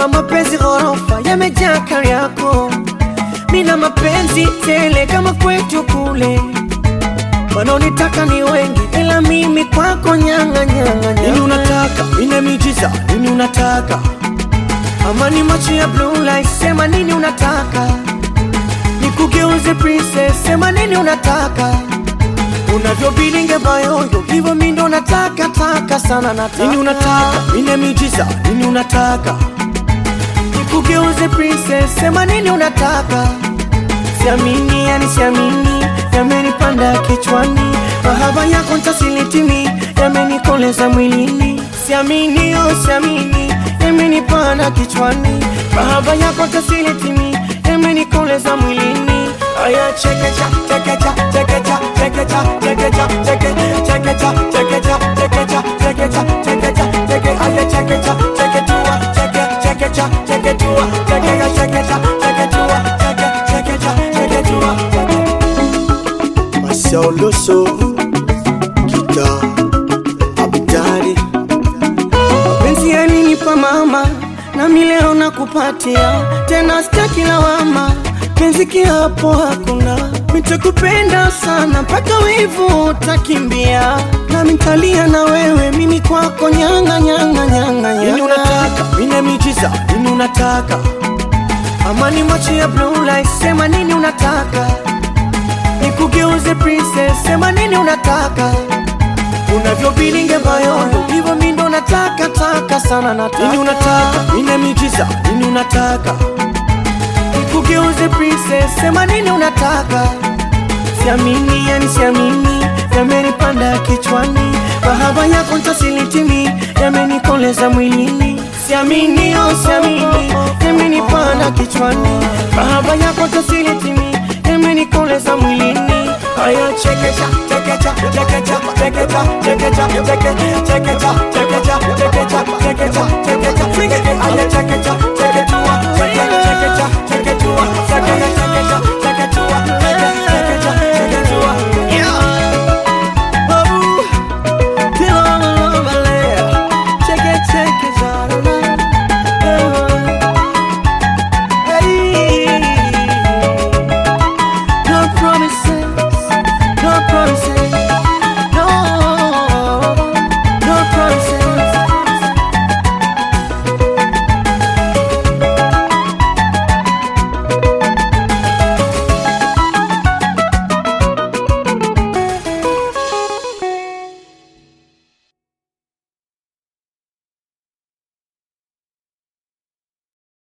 kama mapenzi ghorofa yamejaa kari yako, mina mapenzi tele kama kwetu kule. Wanaonitaka ni wengi, ila mimi kwako nyanga nyanga Nini nyanga. unataka? Nina miujiza. Nini unataka? Ama ni macho ya blue light, sema nini unataka? Nikugeuze princess, sema nini unataka? Unavyobilinge bayoyo, hivyo mi ndo nataka taka sana nataka. Nini unataka? Nina miujiza. Nini unataka? Nikugeuze princess, sema nini unataka? Siamini, yani siamini, yamenipanda kichwani, mahaba yako ntasilitimi, yamenikoleza mwilini. Siamini, oh siamini, yamenipanda kichwani, mahaba yako ntasilitimi, yamenikoleza mwilini. Aya chekecha, chekecha, chekecha, chekecha, chekecha, cheke, chekecha, chekecha, chekecha, chekecha, chekecha, cheke, aya chekecha, cheketua, cheke, chekecha, cheketua, chekecha, chekecha, cheketua, cheke, chekecha, cheketua. Masauloso. Kita. Abidari. Mapenzi yalinipa mama, nami leo nakupatia tena, sitaki lawama, penzi kiapo hakuna, nitakupenda sana mpaka wivu utakimbia, nami nitalia na wewe, mimi kwako nyanga nyanga nyanga Nini nyanga. unataka? Nina miujiza. Nini unataka? Ama ni macho ya blue light, sema nini unataka? Nikugeuze princess, sema nini unataka? Unavyobilinge bayoyo, hivyo mi ndo nataka taka sana nataka. Nini unataka? Nina miujiza. Nini unataka? Nikugeuze princess, sema nini unataka? Siamini, yani siamini, yamenipanda kichwani, mahaba yako ntasilitimi, yamenikoleza mwilini. Siamini, oh siamini, yamenipanda kichwani, mahaba yako ntasilitimi, yamenikoleza mwilini. Aya chekecha, chekecha, chekecha, chekecha, chekecha, cheke, chekecha, chekecha, chekecha, chekecha, chekecha, cheke, aya chekecha,